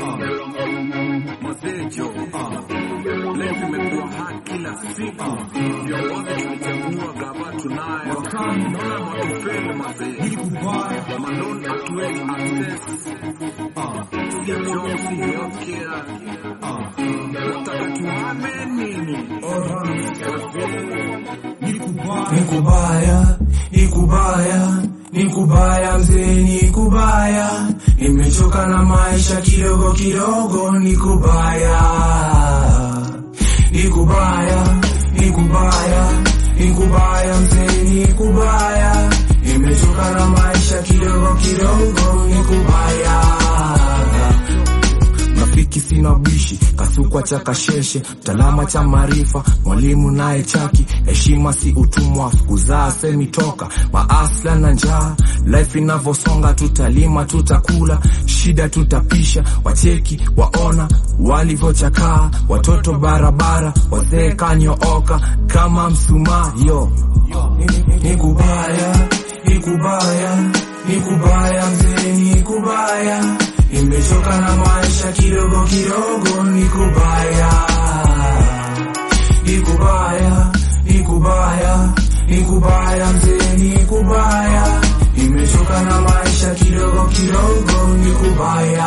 mazejo levi imekuwa haki kila siku viongozi tulichagua gava tunayo naona matufeli mazee malon hatuwezi access ya josi yokea nataka tuhame nini Nikubaya, nikubaya, nikubaya mzee, nikubaya. Nimechoka na maisha kidogo kidogo, nikubaya, nikubaya, nikubaya, nikubaya mzee, nikubaya. Nimechoka na maisha kidogo kidogo, nikubaya rafiki sina bishi kasukwa cha kasheshe mtalama cha maarifa mwalimu naye chaki heshima si utumwa kuzaa semi toka maasla na njaa life inavyosonga tutalima tutakula shida tutapisha wacheki waona walivyochakaa watoto barabara wazee kanyooka kama msumaa yo nikubaya nikubaya nikubaya mzee nikubaya nimechoka na maisha kidogo kidogo nikubaya nikubaya nikubaya nikubaya mzee nikubaya nimechoka na maisha kidogo kidogo nikubaya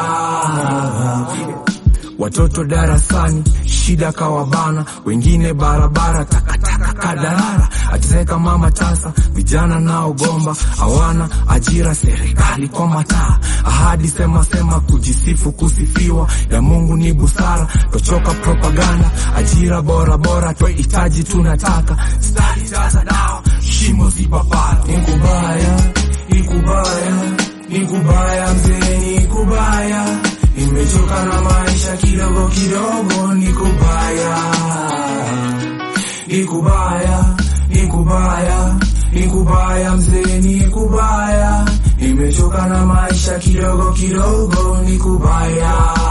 watoto darasani shida kawabana wengine barabara takataka kadarara ateseka mama tasa vijana naogomba hawana ajira serikali kwa mataa ahadi sema sema kujisifu kusifiwa ya mungu ni busara tochoka propaganda ajira bora bora twahitaji tunataka stari jaza dawa shimo zipapara nikubaya nikubaya nikubaya mzee nikubaya nimechoka na maisha kidogo kidogo nikubaya nikubaya nikubaya nikubaya mzee nikubaya nimechoka na maisha kidogo kidogo nikubaya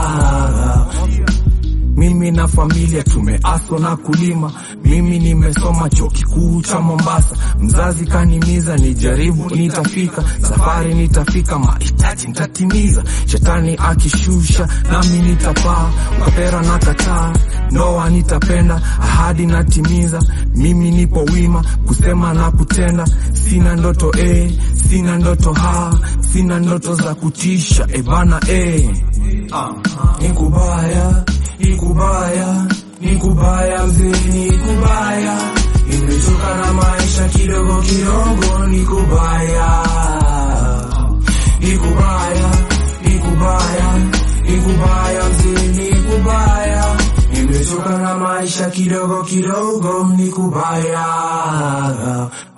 mimi na familia tumeaswa na kulima mimi nimesoma chuo kikuu cha mombasa mzazi kanimiza nijaribu nitafika safari nitafika mahitaji nitatimiza shetani akishusha nami nitapaa ukapera na kataa ndoa nitapenda ahadi natimiza mimi nipo wima kusema na kutenda sina ndoto e sina ndoto ha sina ndoto za kutisha ebana e nikubaya nikubaya nikubaya mzee nikubaya nimechoka na maisha kidogo kidogo nikubaya nikubaya nikubaya nikubaya mzee nikubaya nimechoka na maisha kidogo kidogo nikubaya